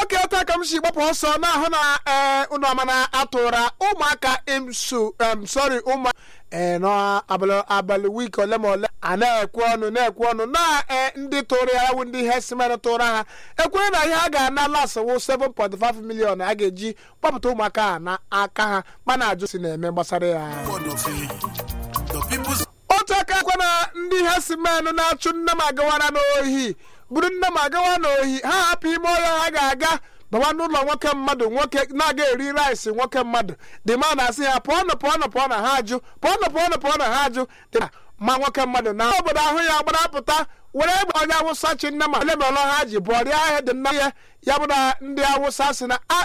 oge taa ka m si gbapụ ọsọ na-ahụ na ee unu ọma na atụra ụmụaka emso em sorry ụmụ ee n'abalị abalị wiiki ole ma ole a na-ekwe ọnụ na-ekwe ọnụ na ee ndị tụrụ ya wụ ndị herdsmen tụrụ ha ekwere na ihe a ga-ana lasawụ 7.5 million a ga-eji gbapụta ụmụaka a n'aka ha mana ajụ si na-eme gbasara ya otu aka ekwe na ndị herdsmen na-achụ nne m agawara n'ohi buru nne m agawa n'ohi ha hapụ ime ọhịa ha ga-aga bawa n'ụlọ nwoke mmadụ nwoke na-aga eri rice nwoke mmadụ dị ma na-asị ha pụọnụ pụọnụ pụọnụ ha ajụ pụọnụ pụọnụ pụọnụ ha ajụ dị ma nwoke mmadụ na obodo ahụ ya gbarapụta were egbe onye awụsa chi nne ma ole ma ọlọ ha ji bụọrịa ahịa dị nna ya ya bụ na ndị awụsa si na